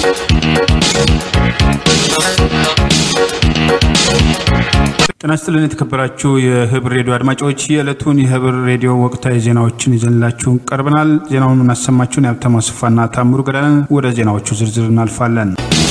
ጤና ይስጥልን የተከበራችሁ የህብር ሬዲዮ አድማጮች የዕለቱን የህብር ሬዲዮ ወቅታዊ ዜናዎችን ይዘንላችሁ ቀርበናል። ዜናውን የምናሰማችሁን የሀብታሙ አስፋና ታምሩ ገዳንን። ወደ ዜናዎቹ ዝርዝር እናልፋለን።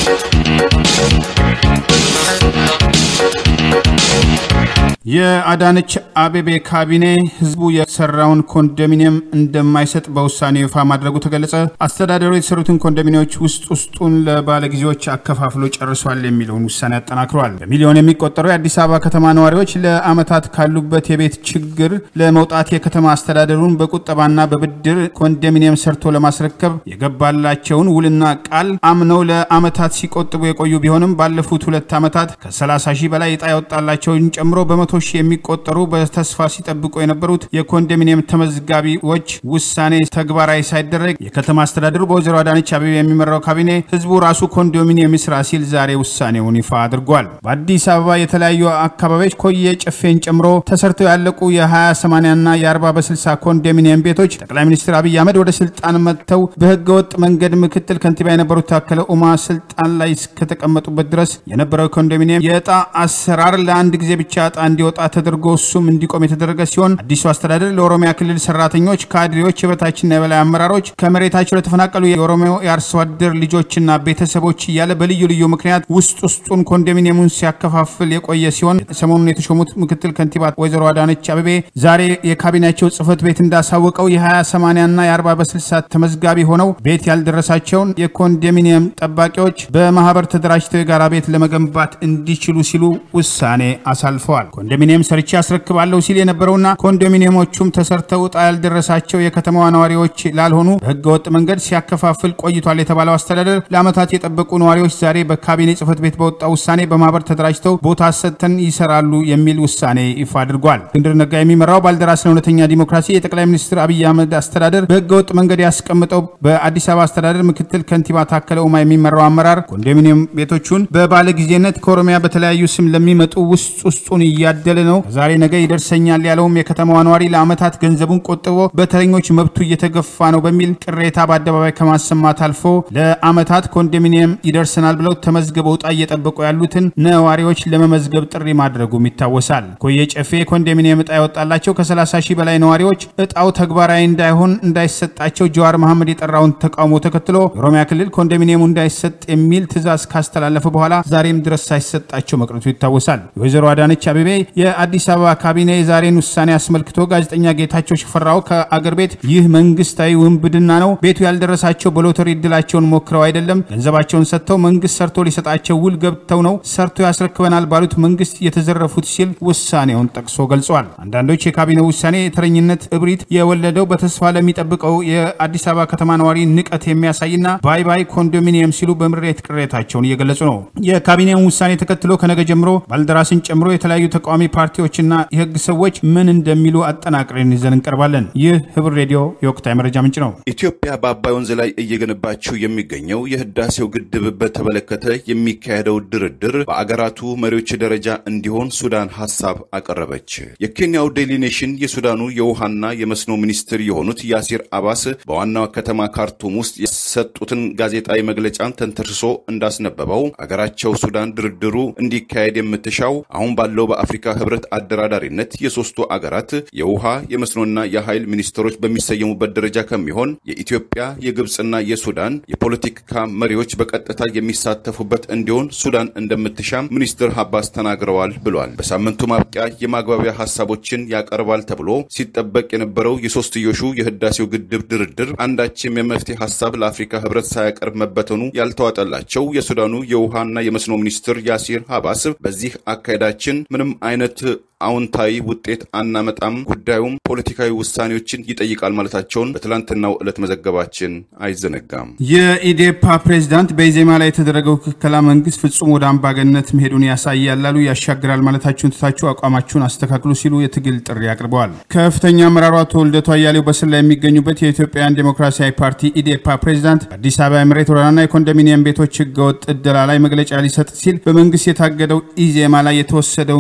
የአዳነች አቤቤ ካቢኔ ህዝቡ የሰራውን ኮንዶሚኒየም እንደማይሰጥ በውሳኔው ይፋ ማድረጉ ተገለጸ። አስተዳደሩ የተሰሩትን ኮንዶሚኒያዎች ውስጥ ውስጡን ለባለጊዜዎች አከፋፍሎ ጨርሷል የሚለውን ውሳኔ አጠናክሯል። በሚሊዮን የሚቆጠሩ የአዲስ አበባ ከተማ ነዋሪዎች ለዓመታት ካሉበት የቤት ችግር ለመውጣት የከተማ አስተዳደሩን በቁጠባና በብድር ኮንዶሚኒየም ሰርቶ ለማስረከብ የገባላቸውን ውልና ቃል አምነው ለዓመታት ሲቆጥቡ የቆዩ ቢሆንም ባለፉት ሁለት ዓመታት ከ30 ሺህ በላይ ዕጣ ያወጣላቸውን ጨምሮ በመቶ ሺህ የሚቆጠሩ በተስፋ ሲጠብቁ የነበሩት የኮንዶሚኒየም ተመዝጋቢዎች ውሳኔ ተግባራዊ ሳይደረግ የከተማ አስተዳደሩ በወይዘሮ አዳነች አቤቤ የሚመራው ካቢኔ ህዝቡ ራሱ ኮንዶሚኒየም ይስራ ሲል ዛሬ ውሳኔውን ይፋ አድርጓል። በአዲስ አበባ የተለያዩ አካባቢዎች ኮየ ጨፌን ጨምሮ ተሰርተው ያለቁ የ20 80 እና የ40 በ60 ኮንዶሚኒየም ቤቶች ጠቅላይ ሚኒስትር አብይ አህመድ ወደ ስልጣን መጥተው በህገወጥ መንገድ ምክትል ከንቲባ የነበሩት ታከለ ኡማ ስልጣን ላይ እስከተቀመጡበት ድረስ የነበረው ኮንዶሚኒየም የዕጣ አሰራር ለአንድ ጊዜ ብቻ ዕጣ እንዲወጣ ተደርጎ እሱም እንዲቆም የተደረገ ሲሆን አዲሱ አስተዳደር ለኦሮሚያ ክልል ሰራተኞች፣ ካድሬዎች፣ የበታችና የበላይ አመራሮች ከመሬታቸው ለተፈናቀሉ የኦሮሞ የአርሶ አደር ልጆችና ቤተሰቦች እያለ በልዩ ልዩ ምክንያት ውስጥ ውስጡን ኮንዶሚኒየሙን ሲያከፋፍል የቆየ ሲሆን ሰሞኑን የተሾሙት ምክትል ከንቲባ ወይዘሮ አዳነች አቤቤ ዛሬ የካቢኔያቸው ጽህፈት ቤት እንዳሳወቀው የ20 80 እና የ40 በ60 ተመዝጋቢ ሆነው ቤት ያልደረሳቸውን የኮንዶሚኒየም ጠባቂዎች በማህበር ተደራጅተው የጋራ ቤት ለመገንባት እንዲችሉ ሲሉ ውሳኔ አሳልፈዋል። ኮንዶሚኒየም ሰርቼ አስረክባለሁ ሲል የነበረውና ኮንዶሚኒየሞቹም ተሰርተው ዕጣ ያልደረሳቸው የከተማዋ ነዋሪዎች ላልሆኑ በህገወጥ መንገድ ሲያከፋፍል ቆይቷል የተባለው አስተዳደር ለዓመታት የጠበቁ ነዋሪዎች ዛሬ በካቢኔ ጽህፈት ቤት በወጣው ውሳኔ በማህበር ተደራጅተው ቦታ ሰጥተን ይሰራሉ የሚል ውሳኔ ይፋ አድርጓል። እስክንድር ነጋ የሚመራው ባልደራስ ለእውነተኛ ዲሞክራሲ የጠቅላይ ሚኒስትር አብይ አህመድ አስተዳደር በህገወጥ መንገድ ያስቀምጠው በአዲስ አበባ አስተዳደር ምክትል ከንቲባ ታከለ ኡማ የሚመራው አመራር ኮንዶሚኒየም ቤቶቹን በባለጊዜነት ከኦሮሚያ በተለያዩ ስም ለሚመጡ ውስጥ ውስጡን እያደለ ነው። ዛሬ ነገ ይደርሰኛል ያለውም የከተማዋ ነዋሪ ለዓመታት ገንዘቡን ቆጥቦ በተረኞች መብቱ እየተገፋ ነው በሚል ቅሬታ በአደባባይ ከማሰማት አልፎ ለዓመታት ኮንዶሚኒየም ይደርሰናል ብለው ተመዝግበው ዕጣ እየጠበቁ ያሉትን ነዋሪዎች ለመመዝገብ ጥሪ ማድረጉም ይታወሳል። ኮየ ጨፌ ኮንዶሚኒየም ዕጣ የወጣላቸው ከ30 ሺህ በላይ ነዋሪዎች ዕጣው ተግባራዊ እንዳይሆን እንዳይሰጣቸው ጀዋር መሐመድ የጠራውን ተቃውሞ ተከትሎ የኦሮሚያ ክልል ኮንዶሚኒየሙ እንዳይሰጥ የሚል ትዕዛዝ ካስተላለፈ በኋላ ዛሬም ድረስ ሳይሰጣቸው መቅረቱ ይታወሳል። የወይዘሮ አዳነች አቤቤ የአዲስ አበባ ካቢኔ የዛሬን ውሳኔ አስመልክቶ ጋዜጠኛ ጌታቸው ሽፈራው ከአገር ቤት ይህ መንግስታዊ ውንብድና ነው፣ ቤቱ ያልደረሳቸው በሎተሪ እድላቸውን ሞክረው አይደለም፣ ገንዘባቸውን ሰጥተው መንግስት ሰርቶ ሊሰጣቸው ውል ገብተው ነው ሰርቶ ያስረክበናል ባሉት መንግስት የተዘረፉት ሲል ውሳኔውን ጠቅሶ ገልጿል። አንዳንዶች የካቢኔው ውሳኔ የተረኝነት እብሪት የወለደው በተስፋ ለሚጠብቀው የአዲስ አበባ ከተማ ነዋሪ ንቀት የሚያሳይና ባይ ባይ ኮንዶሚኒየም ሲሉ በምሬት ቅሬታቸውን እየገለጹ ነው። የካቢኔውን ውሳኔ ተከትሎ ከነገ ጀምሮ ባልደራስን ጨምሮ የተለያዩ ተቃዋሚ ፓርቲዎችና የህግ ሰዎች ምን እንደሚሉ አጠናቅረን ይዘን እንቀርባለን። ይህ ህብር ሬዲዮ የወቅታዊ መረጃ ምንጭ ነው። ኢትዮጵያ በአባይ ወንዝ ላይ እየገነባችው የሚገኘው የህዳሴው ግድብ በተመለከተ የሚካሄደው ድርድር በአገራቱ መሪዎች ደረጃ እንዲሆን ሱዳን ሀሳብ አቀረበች። የኬንያው ዴይሊ ኔሽን የሱዳኑ የውሃና የመስኖ ሚኒስትር የሆኑት ያሲር አባስ በዋናው ከተማ ካርቱም ውስጥ የሰጡትን ጋዜጣዊ መግለጫን ተንተርሶ እንዳስነበበው አገራቸው ሱዳን ድርድሩ እንዲካሄድ የምትሻው አሁን ባለው በአፍሪካ ህብረት አደራዳሪነት የሶስቱ አገራት የውሃ የመስኖና የኃይል ሚኒስትሮች በሚሰየሙበት ደረጃ ከሚሆን የኢትዮጵያ የግብፅና የሱዳን የፖለቲካ መሪዎች በቀጥታ የሚሳተፉበት እንዲሆን ሱዳን እንደምትሻም ሚኒስትር ሀባስ ተናግረዋል ብሏል። በሳምንቱ ማብቂያ የማግባቢያ ሀሳቦችን ያቀርባል ተብሎ ሲጠበቅ የነበረው የሶስትዮሹ የህዳሴው ግድብ ድርድር አንዳችም የመፍትሄ ሀሳብ ለአፍሪካ ህብረት ሳያቀርብ መበተኑ ያልተዋጠላቸው የሱዳኑ የውሃና የመስኖ ሚኒስትር ያሲር ሀባስ በዚህ አካሄዳችን ምንም አይነት አዎንታዊ ውጤት አናመጣም፣ ጉዳዩም ፖለቲካዊ ውሳኔዎችን ይጠይቃል ማለታቸውን በትላንትናው ዕለት መዘገባችን አይዘነጋም። የኢዴፓ ፕሬዝዳንት በኢዜማ ላይ የተደረገው ክልከላ መንግስት ፍጹም ወደ አምባገነት መሄዱን ያሳያል ላሉ ያሻግራል ማለታችሁን ትታችሁ አቋማችሁን አስተካክሉ ሲሉ የትግል ጥሪ አቅርበዋል። ከፍተኛ አመራሩ አቶ ልደቱ አያሌው በስር ላይ የሚገኙበት የኢትዮጵያን ዴሞክራሲያዊ ፓርቲ ኢዴፓ ፕሬዝዳንት በአዲስ አበባ የመሬት ወረራና የኮንዶሚኒየም ቤቶች ህገወጥ እደላ ላይ መግለጫ ሊሰጥ ሲል በመንግስት የታገደው ኢዜማ ላይ የተወሰደውን ክልከላ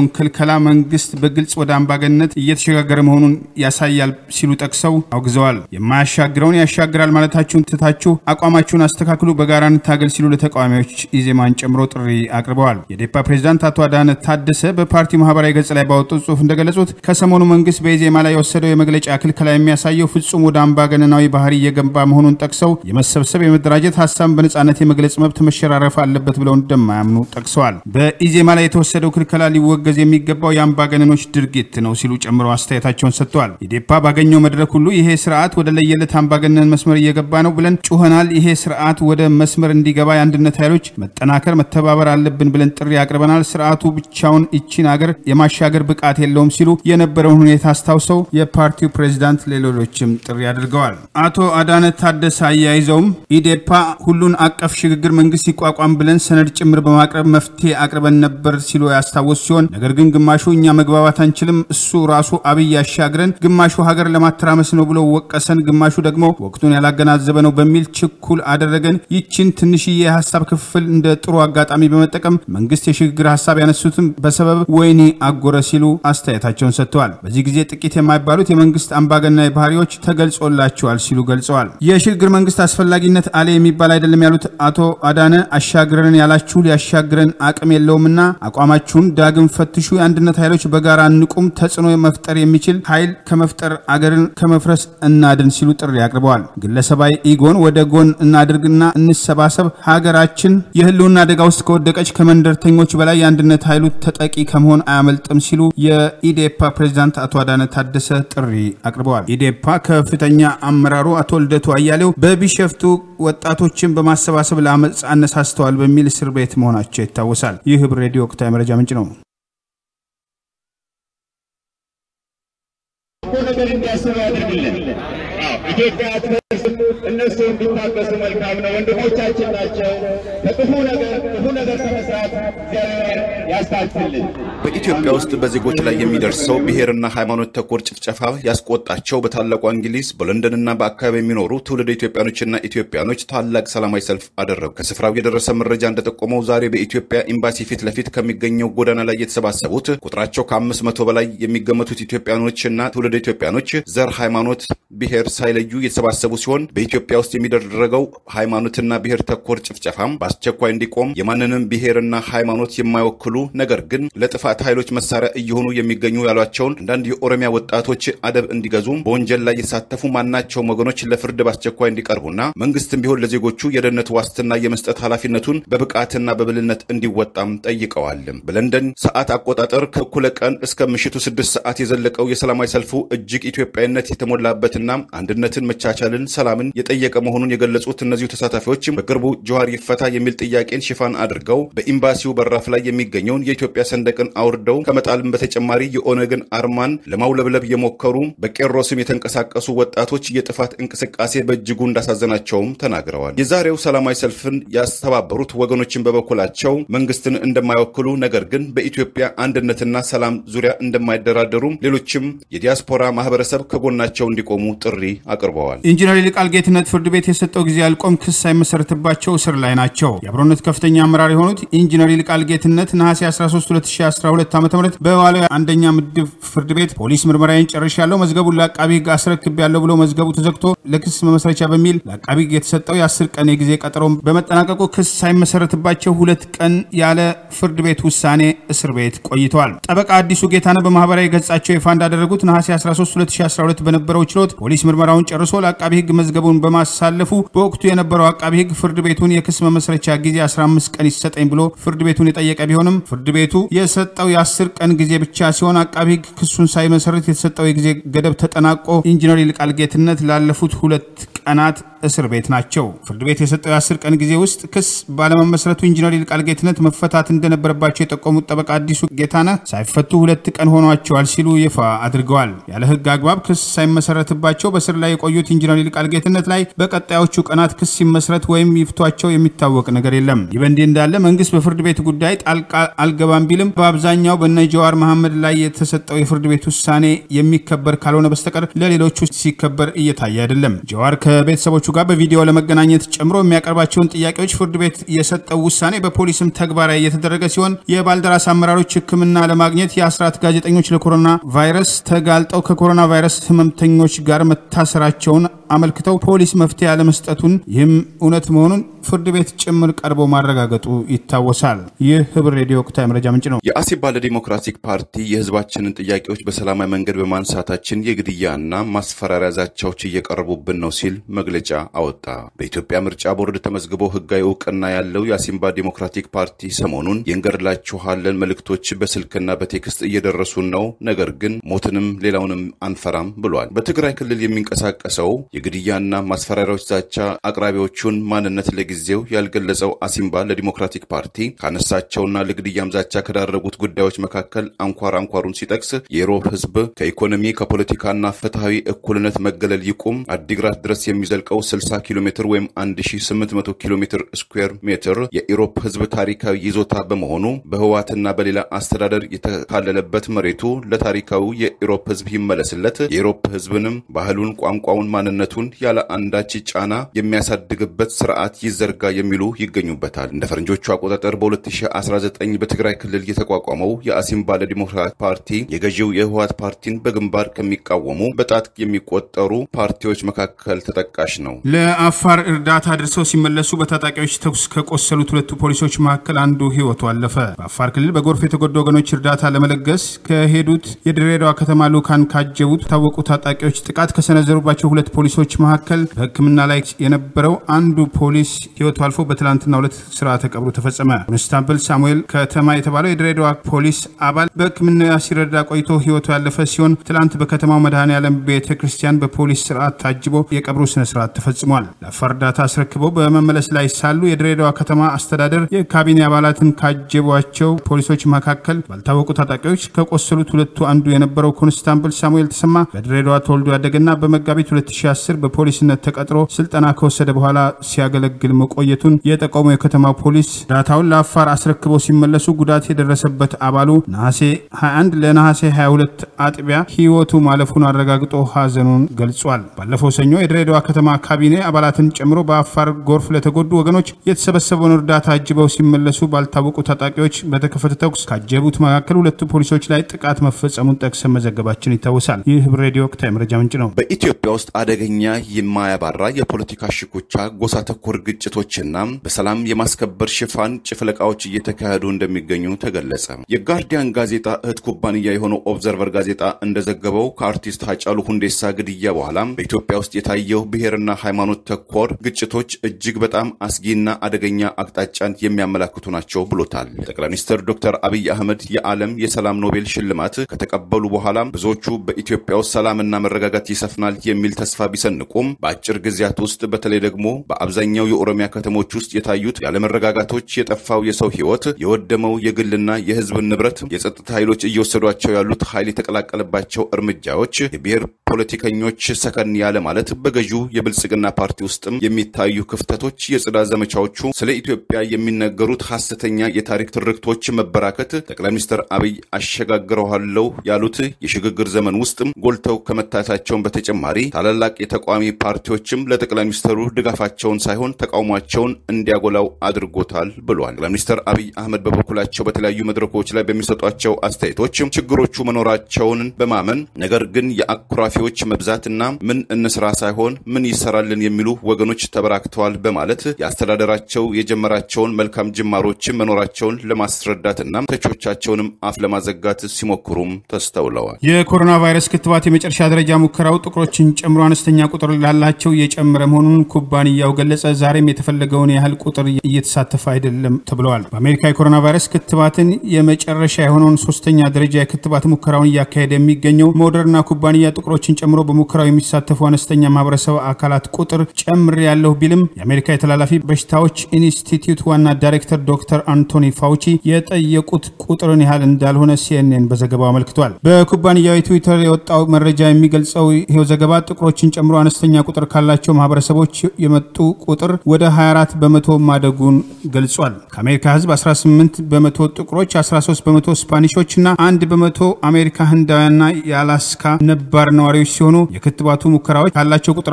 ክልከላ መንግስት በግልጽ ወደ አምባገነንነት እየተሸጋገረ መሆኑን ያሳያል ሲሉ ጠቅሰው አውግዘዋል። የማያሻግረውን ያሻግራል ማለታችሁን ትታችሁ አቋማችሁን አስተካክሉ፣ በጋራ እንታገል ሲሉ ለተቃዋሚዎች ኢዜማን ጨምሮ ጥሪ አቅርበዋል። የዴፓ ፕሬዚዳንት አቶ አዳነ ታደሰ በፓርቲው ማህበራዊ ገጽ ላይ ባወጡት ጽሁፍ እንደገለጹት ከሰሞኑ መንግስት በኢዜማ ላይ የወሰደው የመግለጫ ክልከላ የሚያሳየው ፍጹም ወደ አምባገነናዊ ባህሪ እየገባ መሆኑን ጠቅሰው የመሰብሰብ የመደራጀት ሀሳብን በነጻነት የመግለጽ መብት መሸራረፍ አለበት ብለው እንደማያምኑ ጠቅሰዋል። በኢዜማ ላይ የተወሰደው ክልከላ ሊወገዝ የሚገባው የአምባገነኖች ድርጊት ነው ሲሉ ጨምረው አስተያየታቸውን ሰጥተዋል። ኢዴፓ ባገኘው መድረክ ሁሉ ይሄ ስርዓት ወደ ለየለት አምባገነን መስመር እየገባ ነው ብለን ጩኸናል። ይሄ ስርዓት ወደ መስመር እንዲገባ የአንድነት ኃይሎች መጠናከር፣ መተባበር አለብን ብለን ጥሪ አቅርበናል። ስርዓቱ ብቻውን ይቺን አገር የማሻገር ብቃት የለውም ሲሉ የነበረውን ሁኔታ አስታውሰው የፓርቲው ፕሬዚዳንት ለሌሎችም ጥሪ አድርገዋል። አቶ አዳነ ታደሰ አያይዘውም ኢዴፓ ሁሉን አቀፍ ሽግግር መንግስት ይቋቋም ብለን ሰነድ ጭምር በማቅረብ መፍትሄ አቅርበን ነበር ሲሉ ያስታወሱ ሲሆን ነገር ግን ግማሹ እኛ መግባባት አንችልም፣ እሱ ራሱ አብይ ያሻግረን፣ ግማሹ ሀገር ለማተራመስ ነው ብሎ ወቀሰን፣ ግማሹ ደግሞ ወቅቱን ያላገናዘበ ነው በሚል ችኩል አደረገን። ይችን ትንሽዬ የሀሳብ ክፍል እንደ ጥሩ አጋጣሚ በመጠቀም መንግስት የሽግግር ሀሳብ ያነሱትን በሰበብ ወይኔ አጎረ ሲሉ አስተያየታቸውን ሰጥተዋል። በዚህ ጊዜ ጥቂት የማይባሉት የመንግስት አምባገናዊ ባህሪዎች ተገልጾላቸዋል ሲሉ ገልጸዋል። የሽግግር መንግስት አስፈላጊነት አለ የሚባል አይደለም ያሉት አቶ አዳነ አሻግረን ያላችሁ ሊያሻግረን አቅም የለውምና አቋማችሁን ዳግም ፈትሹ፣ የአንድነት ኃይሎች በጋራ እንቁም፣ ተጽዕኖ መፍጠር የሚችል ኃይል ከመፍጠር አገርን ከመፍረስ እናድን ሲሉ ጥሪ አቅርበዋል። ግለሰባዊ ኢጎን ወደ ጎን እናድርግና እንሰባሰብ፣ ሀገራችን የህልውና አደጋ ውስጥ ከወደቀች ከመንደርተኞች በላይ የአንድነት ኃይሉ ተጠቂ ከመሆን አያመልጥም ሲሉ የኢዴፓ ፕሬዚዳንት አቶ አዳነ ታደሰ ጥሪ አቅርበዋል። ኢዴፓ ከፍተኛ አመራሩ አቶ ልደቱ አያሌው በቢሸፍቱ ወጣቶችን በማሰባሰብ ለአመፅ አነሳስተዋል በሚል እስር ቤት መሆናቸው ይታወሳል። ይህ ህብር ሬዲዮ ወቅታዊ መረጃ ምንጭ ነው። ነገር እንዲያስቡ ያደርግልን። ኢትዮጵያ አትፈርስም። እነሱ እንዲታገሱ መልካም ነው። ወንድሞቻችን ናቸው። ከክፉ ነገር ክፉ ነገር ከመስራት እግዚአብሔር ያስታክልን። በኢትዮጵያ ውስጥ በዜጎች ላይ የሚደርሰው ብሔርና ሃይማኖት ተኮር ጭፍጨፋ ያስቆጣቸው በታላቋ እንግሊዝ በለንደንና በአካባቢ የሚኖሩ ትውልደ ኢትዮጵያኖችና ኢትዮጵያኖች ታላቅ ሰላማዊ ሰልፍ አደረጉ። ከስፍራው የደረሰ መረጃ እንደጠቆመው ዛሬ በኢትዮጵያ ኤምባሲ ፊት ለፊት ከሚገኘው ጎዳና ላይ የተሰባሰቡት ቁጥራቸው ከአምስት መቶ በላይ የሚገመቱት ኢትዮጵያኖችና ትውልደ ኢትዮጵያኖች ዘር፣ ሃይማኖት፣ ብሔር ሳይለዩ የተሰባሰቡ ሲሆን በኢትዮጵያ ውስጥ የሚደረገው ሃይማኖትና ብሔር ተኮር ጭፍጨፋም በአስቸኳይ እንዲቆም የማንንም ብሔርና ሃይማኖት የማይወክሉ ነገር ግን ለጥፋት ኃይሎች መሳሪያ እየሆኑ የሚገኙ ያሏቸውን አንዳንድ የኦሮሚያ ወጣቶች አደብ እንዲገዙ በወንጀል ላይ የተሳተፉ ማናቸውም ወገኖች ለፍርድ በአስቸኳይ እንዲቀርቡና መንግስትም ቢሆን ለዜጎቹ የደህንነት ዋስትና የመስጠት ኃላፊነቱን በብቃትና በብልነት እንዲወጣም ጠይቀዋል። በለንደን ሰዓት አቆጣጠር ከእኩለ ቀን እስከ ምሽቱ ስድስት ሰዓት የዘለቀው የሰላማዊ ሰልፉ እጅግ ኢትዮጵያዊነት የተሞላበትና አንድነትን፣ መቻቻልን፣ ሰላምን የጠየቀ መሆኑን የገለጹት እነዚሁ ተሳታፊዎች በቅርቡ ጀዋር ይፈታ የሚል ጥያቄን ሽፋን አድርገው በኤምባሲው በራፍ ላይ የሚገኘውን የኢትዮጵያ ሰንደቅን አውርደው ከመጣልም በተጨማሪ የኦነግን አርማን ለማውለብለብ የሞከሩ በቄሮ ስም የተንቀሳቀሱ ወጣቶች የጥፋት እንቅስቃሴ በእጅጉ እንዳሳዘናቸውም ተናግረዋል። የዛሬው ሰላማዊ ሰልፍን ያስተባበሩት ወገኖችን በበኩላቸው መንግስትን እንደማይወክሉ ነገር ግን በኢትዮጵያ አንድነትና ሰላም ዙሪያ እንደማይደራደሩ ሌሎችም የዲያስፖራ ማህበረሰብ ከጎናቸው እንዲቆሙ ጥሪ አቅርበዋል። ኢንጂነር ይልቃል ጌትነት ፍርድ ቤት የሰጠው ጊዜ አልቆም ክስ ሳይመሰረትባቸው እስር ላይ ናቸው። የአብሮነት ከፍተኛ አመራር የሆኑት ኢንጂነር ይልቃል ጌትነት ነሐሴ 13 2012 ዓ ም በዋለው አንደኛ ምድብ ፍርድ ቤት ፖሊስ ምርመራዬን ጨርሻለሁ፣ መዝገቡን ለአቃቢ ህግ አስረክቤያለሁ ብሎ መዝገቡ ተዘግቶ ለክስ መመስረቻ በሚል ለአቃቢ ህግ የተሰጠው የአስር ቀን የጊዜ ቀጠሮ በመጠናቀቁ ክስ ሳይመሰረትባቸው ሁለት ቀን ያለ ፍርድ ቤት ውሳኔ እስር ቤት ቆይተዋል። ጠበቃ አዲሱ ጌታነህ በማህበራዊ ገጻቸው ይፋ እንዳደረጉት ነሐሴ 13 2012 በነበረው ችሎት ፖሊስ ምርመራውን ጨርሶ ለአቃቢ ህግ መዝገቡን በማሳለፉ በወቅቱ የነበረው አቃቢ ህግ ፍርድ ቤቱን የክስ መመስረቻ ጊዜ 15 ቀን ይሰጠኝ ብሎ ፍርድ ቤቱን የጠየቀ ቢሆንም ፍርድ ቤቱ የሰጠው የ10 ቀን ጊዜ ብቻ ሲሆን አቃቢ ህግ ክሱን ሳይመሰርት የተሰጠው የጊዜ ገደብ ተጠናቆ ኢንጂነር ይልቃል ጌትነት ላለፉት ሁለት ቀናት እስር ቤት ናቸው። ፍርድ ቤት የሰጠው የ10 ቀን ጊዜ ውስጥ ክስ ባለመመስረቱ ኢንጂነር ይልቃል ጌትነት መፈታት እንደነበረባቸው የጠቆሙት ጠበቃ አዲሱ ጌታነህ ሳይፈቱ ሁለት ቀን ሆኗቸዋል ሲሉ ይፋ አድርገዋል። ያለ ህግ አግባብ ክስ ሳይመሰረትባቸው በስር ላይ የቆዩት ኢንጂነር ይልቃል ጌትነት ላይ በቀጣዮቹ ቀናት ክስ ሲመሰረት ወይም ይፍቷቸው የሚታወቅ ነገር የለም። ይህ በእንዲህ እንዳለ መንግስት በፍርድ ቤት ጉዳይ ጣልቃ አልገባም ቢልም በአብዛኛው በነ ጀዋር መሐመድ ላይ የተሰጠው የፍርድ ቤት ውሳኔ የሚከበር ካልሆነ በስተቀር ለሌሎቹ ሲከበር እየታየ አይደለም። ጀዋር ከ ከቤተሰቦቹ ጋር በቪዲዮ ለመገናኘት ጨምሮ የሚያቀርባቸውን ጥያቄዎች ፍርድ ቤት የሰጠው ውሳኔ በፖሊስም ተግባራዊ እየተደረገ ሲሆን የባልደራስ አመራሮች ሕክምና ለማግኘት የአስራት ጋዜጠኞች ለኮሮና ቫይረስ ተጋልጠው ከኮሮና ቫይረስ ህመምተኞች ጋር መታሰራቸውን አመልክተው ፖሊስ መፍትሄ ያለመስጠቱን ይህም እውነት መሆኑን ፍርድ ቤት ጭምር ቀርቦ ማረጋገጡ ይታወሳል። ይህ ህብር ሬዲዮ ወቅታዊ መረጃ ምንጭ ነው። የአሲባ ለዲሞክራቲክ ፓርቲ የህዝባችንን ጥያቄዎች በሰላማዊ መንገድ በማንሳታችን የግድያና ማስፈራሪያ ዛቻዎች እየቀረቡብን ነው ሲል መግለጫ አወጣ። በኢትዮጵያ ምርጫ ቦርድ ተመዝግቦ ህጋዊ እውቅና ያለው የአሲምባ ዲሞክራቲክ ፓርቲ ሰሞኑን የእንገድላችኋለን መልእክቶች በስልክና በቴክስት እየደረሱን ነው፣ ነገር ግን ሞትንም ሌላውንም አንፈራም ብሏል። በትግራይ ክልል የሚንቀሳቀሰው የግድያና ማስፈራሪያዎች ዛቻ አቅራቢዎቹን ማንነት ለጊዜው ያልገለጸው አሲምባ ለዲሞክራቲክ ፓርቲ ካነሳቸውና ለግድያም ዛቻ ከዳረጉት ጉዳዮች መካከል አንኳር አንኳሩን ሲጠቅስ የኢሮብ ህዝብ ከኢኮኖሚ ከፖለቲካና ፍትሐዊ እኩልነት መገለል ይቁም፣ አዲግራት ድረስ የሚዘልቀው 60 ኪሎ ሜትር ወይም 1800 ኪሎ ሜትር ስኩዌር ሜትር የኢሮብ ህዝብ ታሪካዊ ይዞታ በመሆኑ በህዋትና በሌላ አስተዳደር የተካለለበት መሬቱ ለታሪካዊ የኢሮብ ህዝብ ይመለስለት፣ የኢሮብ ህዝብንም ባህሉን፣ ቋንቋውን፣ ማንነቱን ያለ አንዳች ጫና የሚያሳድግበት ስርዓት ይዘርጋ የሚሉ ይገኙበታል። እንደ ፈረንጆቹ አቆጣጠር በ2019 በትግራይ ክልል የተቋቋመው የአሲምባ ለዲሞክራት ፓርቲ የገዢው የህወሓት ፓርቲን በግንባር ከሚቃወሙ በጣት የሚቆጠሩ ፓርቲዎች መካከል ተጠቃሽ ነው። ለአፋር እርዳታ አድርሰው ሲመለሱ በታጣቂዎች ተኩስ ከቆሰሉት ሁለቱ ፖሊሶች መካከል አንዱ ህይወቱ አለፈ። በአፋር ክልል በጎርፍ የተጎዱ ወገኖች እርዳታ ለመለገስ ከሄዱት የድሬዳዋ ከተማ ልኡካን ካጀቡት የታወቁ ታጣቂዎች ጥቃት ከሰነዘሩባቸው ሁለት ፖሊሶች መካከል በሕክምና ላይ የነበረው አንዱ ፖሊስ ህይወቱ አልፎ በትላንትና ሁለት ስርዓተ ቀብሩ ተፈጸመ። ኮንስታብል ሳሙኤል ከተማ የተባለው የድሬዳዋ ፖሊስ አባል በሕክምና ሲረዳ ቆይቶ ህይወቱ ያለፈ ሲሆን ትላንት በከተማው መድኃኔ ዓለም ቤተ ክርስቲያን በፖሊስ ስርዓት ታጅቦ የቀብሩ ስነ ስርዓት ተፈጽሟል። ለአፋር እርዳታ አስረክበው በመመለስ ላይ ሳሉ የድሬዳዋ ከተማ አስተዳደር የካቢኔ አባላትን ካጀቧቸው ፖሊሶች መካከል ባልታወቁ ታጣቂዎች ከቆሰሉት ሁለቱ አንዱ የነበረው ኮንስታብል ሳሙኤል ተሰማ በድሬዳዋ ተወልዶ ያደገና በመጋቢት 2010 በፖሊስነት ተቀጥሮ ስልጠና ከወሰደ በኋላ ሲያገለግል መቆየቱን የጠቆመው የከተማ ፖሊስ እርዳታውን ለአፋር አስረክበው ሲመለሱ ጉዳት የደረሰበት አባሉ ነሐሴ 21 ለነሐሴ 22 አጥቢያ ህይወቱ ማለፉን አረጋግጦ ሀዘኑን ገልጿል። ባለፈው ሰኞ የድሬዳዋ ከተማ ካቢኔ አባላትን ጨምሮ በአፋር ጎርፍ ለተጎዱ ወገኖች የተሰበሰበውን እርዳታ አጅበው ሲመለሱ ባልታወቁ ታጣቂዎች በተከፈተ ተኩስ ካጀቡት መካከል ሁለቱ ፖሊሶች ላይ ጥቃት መፈጸሙን ጠቅሰን መዘገባችን ይታወሳል። ይህ ህብር ሬዲዮ ወቅታዊ መረጃ ምንጭ ነው። በኢትዮጵያ ውስጥ አደገኛ የማያባራ የፖለቲካ ሽኩቻ፣ ጎሳ ተኮር ግጭቶችና በሰላም የማስከበር ሽፋን ጭፍለቃዎች እየተካሄዱ እንደሚገኙ ተገለጸ። የጋርዲያን ጋዜጣ እህት ኩባንያ የሆነው ኦብዘርቨር ጋዜጣ እንደዘገበው ከአርቲስት ሃጫሉ ሁንዴሳ ግድያ በኋላ በኢትዮጵያ ውስጥ የታየው ብሔርና ሃይማኖት ተኮር ግጭቶች እጅግ በጣም አስጊና አደገኛ አቅጣጫን የሚያመላክቱ ናቸው ብሎታል። ጠቅላይ ሚኒስትር ዶክተር አብይ አህመድ የዓለም የሰላም ኖቤል ሽልማት ከተቀበሉ በኋላ ብዙዎቹ በኢትዮጵያ ውስጥ ሰላምና መረጋጋት ይሰፍናል የሚል ተስፋ ቢሰንቁም በአጭር ጊዜያት ውስጥ በተለይ ደግሞ በአብዛኛው የኦሮሚያ ከተሞች ውስጥ የታዩት ያለመረጋጋቶች፣ የጠፋው የሰው ሕይወት፣ የወደመው የግልና የሕዝብ ንብረት፣ የጸጥታ ኃይሎች እየወሰዷቸው ያሉት ኃይል የተቀላቀለባቸው እርምጃዎች፣ የብሔር ፖለቲከኞች ሰከን ያለ ማለት፣ በገዢው የብልጽግና ፓርቲ ውስጥም የሚታዩ ክፍተቶች፣ የጽዳት ዘመቻዎቹ፣ ስለ ኢትዮጵያ የሚነገሩት ሐሰተኛ የታሪክ ትርክቶች መበራከት ጠቅላይ ሚኒስትር አብይ አሸጋግረዋለሁ ያሉት የሽግግር ዘመን ውስጥም ጎልተው ከመታየታቸውን በተጨማሪ ታላላቅ የተቃዋሚ ፓርቲዎችም ለጠቅላይ ሚኒስትሩ ድጋፋቸውን ሳይሆን ተቃውሟቸውን እንዲያጎላው አድርጎታል ብሏል። ጠቅላይ ሚኒስትር አብይ አህመድ በበኩላቸው በተለያዩ መድረኮች ላይ በሚሰጧቸው አስተያየቶች ችግሮቹ መኖራቸውን በማመን ነገር ግን የአኩራፊዎች መብዛትና ምን እንስራ ሳይሆን ምን ይሰራልን የሚሉ ወገኖች ተበራክተዋል በማለት የአስተዳደራቸው የጀመራቸውን መልካም ጅማሮች መኖራቸውን ለማስረዳትና ተቾቻቸውንም አፍ ለማዘጋት ሲሞክሩም ተስተውለዋል። የኮሮና ቫይረስ ክትባት የመጨረሻ ደረጃ ሙከራው ጥቁሮችን ጨምሮ አነስተኛ ቁጥር ላላቸው እየጨመረ መሆኑን ኩባንያው ገለጸ። ዛሬም የተፈለገውን ያህል ቁጥር እየተሳተፈ አይደለም ተብለዋል። በአሜሪካ የኮሮና ቫይረስ ክትባትን የመጨረሻ የሆነውን ሶስተኛ ደረጃ የክትባት ሙከራውን እያካሄደ የሚገኘው ሞደርና ኩባንያ ጥቁሮችን ጨምሮ በሙከራው የሚሳተፉ አነስተኛ ማህበረሰብ አካላት ቁጥር ጨምር ያለሁ ቢልም የአሜሪካ የተላላፊ በሽታዎች ኢንስቲትዩት ዋና ዳይሬክተር ዶክተር አንቶኒ ፋውቺ የጠየቁት ቁጥርን ያህል እንዳልሆነ ሲኤንኤን በዘገባው አመልክቷል። በኩባንያው ትዊተር የወጣው መረጃ የሚገልጸው ይሄው ዘገባ ጥቁሮችን ጨምሮ አነስተኛ ቁጥር ካላቸው ማህበረሰቦች የመጡ ቁጥር ወደ 24 በመቶ ማደጉን ገልጿል። ከአሜሪካ ህዝብ 18 በመቶ ጥቁሮች፣ 13 በመቶ ስፓኒሾች እና አንድ በመቶ አሜሪካ ህንዳውያንና የአላስካ ነባር ነዋሪዎች ሲሆኑ የክትባቱ ሙከራዎች ካላቸው ቁጥር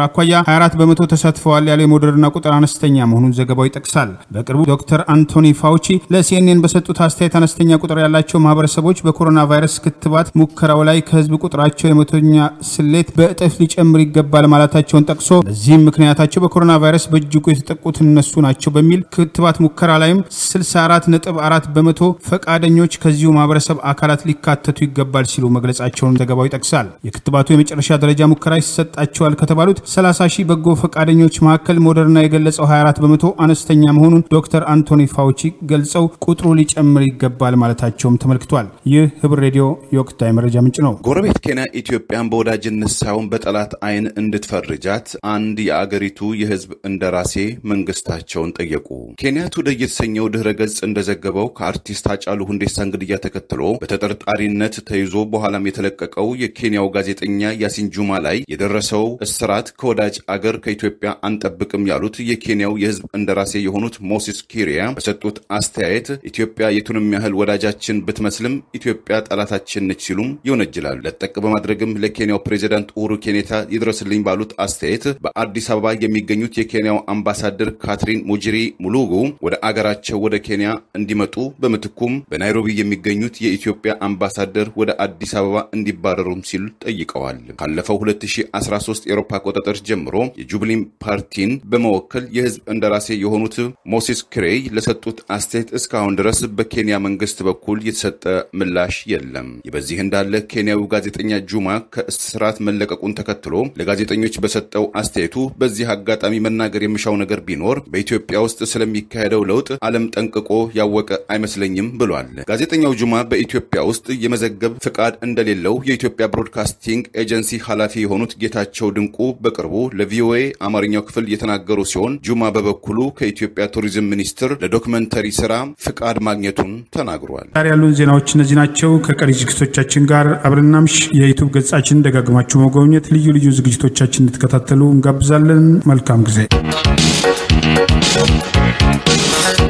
አኳያ 24 በመቶ ተሳትፈዋል ያለው የሞደርና ቁጥር አነስተኛ መሆኑን ዘገባው ይጠቅሳል። በቅርቡ ዶክተር አንቶኒ ፋውቺ ለሲኤንኤን በሰጡት አስተያየት አነስተኛ ቁጥር ያላቸው ማህበረሰቦች በኮሮና ቫይረስ ክትባት ሙከራው ላይ ከህዝብ ቁጥራቸው የመቶኛ ስሌት በእጥፍ ሊጨምር ይገባል ማለታቸውን ጠቅሶ በዚህም ምክንያታቸው በኮሮና ቫይረስ በእጅጉ የተጠቁት እነሱ ናቸው በሚል ክትባት ሙከራ ላይም 64.4 በመቶ ፈቃደኞች ከዚሁ ማህበረሰብ አካላት ሊካተቱ ይገባል ሲሉ መግለጻቸውን ዘገባው ይጠቅሳል። የክትባቱ የመጨረሻ ደረጃ ሙከራ ይሰጣቸዋል ከተባሉት 30 ሺህ በጎ ፈቃደኞች መካከል ሞደርና የገለጸው 24 በመቶ አነስተኛ መሆኑን ዶክተር አንቶኒ ፋውቺ ገልጸው ቁጥሩ ሊጨምር ይገባል ማለታቸውም ተመልክቷል። ይህ ህብር ሬዲዮ የወቅታዊ መረጃ ምንጭ ነው። ጎረቤት ኬንያ ኢትዮጵያን በወዳጅነት ሳይሆን በጠላት አይን እንድትፈርጃት አንድ የአገሪቱ የህዝብ እንደራሴ መንግስታቸውን ጠየቁ። ኬንያ ቱዴይ የተሰኘው ድህረ ገጽ እንደዘገበው ከአርቲስት ሃጫሉ ሁንዴሳን ግድያ ተከትሎ በተጠርጣሪነት ተይዞ በኋላም የተለቀቀው የኬንያው ጋዜጠኛ ያሲን ጁማ ላይ የደረሰው እስራት ከወዳጅ አገር ከኢትዮጵያ አንጠብቅም ያሉት የኬንያው የህዝብ እንደራሴ የሆኑት ሞሲስ ኪሪያ በሰጡት አስተያየት ኢትዮጵያ የቱንም ያህል ወዳጃችን ብትመስልም ኢትዮጵያ ጠላታችን ነች ሲሉም ይወነጅላሉ። ለጠቅ በማድረግም ለኬንያው ፕሬዚዳንት ኡሁሩ ኬንያታ ይድረስልኝ ባሉት አስተያየት በአዲስ አበባ የሚገኙት የኬንያው አምባሳደር ካትሪን ሙጂሪ ሙሉጉ ወደ አገራቸው ወደ ኬንያ እንዲመጡ በምትኩም በናይሮቢ የሚገኙት የኢትዮጵያ አምባሳደር ወደ አዲስ አበባ እንዲባረሩም ሲሉ ጠይቀዋል። ካለፈው 2013 የአውሮፓ አቆጣጠር ጀምሮ የጁብሊን ፓርቲን በመወከል የህዝብ እንደራሴ የሆኑት ሞሲስ ክሬይ ለሰጡት አስተያየት እስካሁን ድረስ በኬንያ መንግስት በኩል የተሰጠ ምላሽ የለም። ይህ በዚህ እንዳለ ኬንያዊው ጋዜጠኛ ጁማ ከእስራት መለቀቁን ተከትሎ ለጋዜጠኞች በሰጠው አስተያየቱ በዚህ አጋጣሚ መናገር የምሻው ነገር ቢኖር በኢትዮጵያ ውስጥ ስለሚካሄደው ለውጥ ዓለም ጠንቅቆ ያወቀ አይመስለኝም ብሏል። ጋዜጠኛው ጁማ በኢትዮጵያ ውስጥ የመዘገብ ፍቃድ እንደሌለው የኢትዮጵያ ብሮድካስቲንግ ኤጀንሲ ኃላፊ የሆኑት ጌታቸው ድንቁ በቅርቡ ለቪኦኤ አማርኛው ክፍል የተናገሩ ሲሆን ጁማ በበኩሉ ከኢትዮጵያ ቱሪዝም ሚኒስቴር ለዶክመንተሪ ስራ ፍቃድ ማግኘቱን ተናግሯል። ዛሬ ያሉን ዜናዎች እነዚህ ናቸው። ከቀሪ ዝግጅቶቻችን ጋር አብረናምሽ የዩቱብ ገጻችን ደጋግማችሁ መጎብኘት፣ ልዩ ልዩ ዝግጅቶቻችን እንድትከታተሉ እንጋብዛለን። መልካም ጊዜ